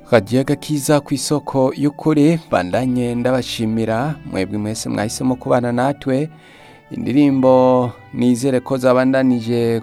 kagiye gakiza ku isoko y'ukuri bandanye ndabashimira mwebwe mwese mwahisemo kubana natwe indirimbo nizere ko zabandanije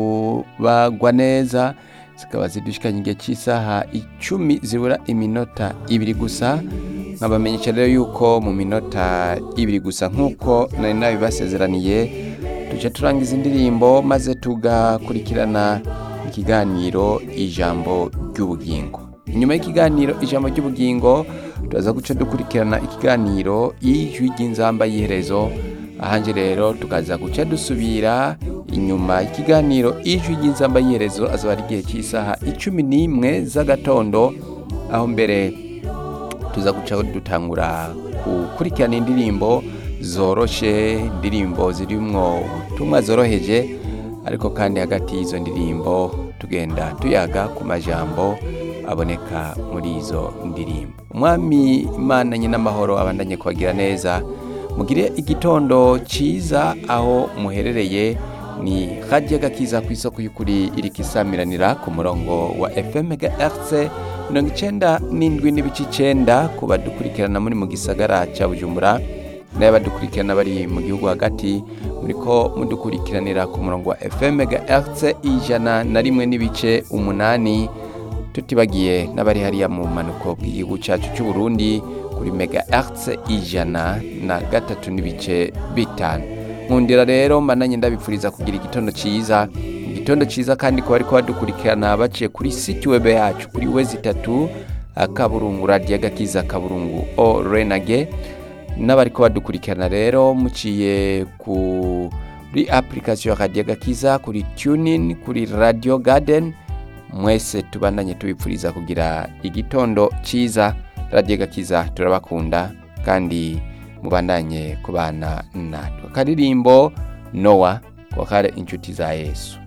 kubagwa neza zikaba zidushikanye igihe cy'isaha icumi zibura iminota ibiri gusa nkabamenyesha rero yuko mu minota ibiri gusa nk'uko nari nabibasezeraniye tujya turangiza indirimbo maze tugakurikirana ikiganiro ijambo ry'ubugingo inyuma y'ikiganiro ijambo ry'ubugingo turaza guca dukurikirana ikiganiro y'ijwi ry'inzamba y'iherezo ahanje rero tukaza guca dusubira inyuma y'ikiganiro ijwi ry'inzamba y'iherezo azaba ari igihe cy'isaha icumi n'imwe z'agatondo aho mbere tuza guca dutangura gukurikirana indirimbo zoroshe indirimbo zirimwo ubutumwa zoroheje ariko kandi hagati y'izo ndirimbo tugenda tuyaga ku majambo aboneka muri izo ndirimbo umwami imana nyin'amahoro abandanye kubagira neza mugire igitondo cyiza aho muherereye ni hajya gakiza ku isoko y'ukuri iri kisamiranira ku murongo wa fm gahertz mirongo icyenda n'indwi n'ibice icyenda ku badukurikirana muri mu gisagara cya bujumbura n'abadukurikirana bari mu gihugu hagati muri ko mudukurikiranira ku murongo wa fm gahertz ijana na rimwe n'ibice umunani tutibagiye n'abari hariya mu mpanuko bw'igihugu cyacu cy'u Burundi kuri mega hertz ijana na gatatu n'ibice bitanu nkundira rero mbananye ndabipfuriza kugira igitondo cyiza igitondo cyiza kandi kuba ariko badukurikirana baciye kuri siti webe yacu kuri wezi itatu akaburungu radiyo gakiza kaburungu o renage n'abari ko badukurikirana rero muciye kuri apurikasiyo radiyo gakiza kuri tunin kuri radiyo gadeni mwese tubandanye tubipfuriza kugira igitondo cyiza radiyo gakiza turabakunda kandi mubandanye kubana natwe akaririmbo nowa ko kare inshuti za yesu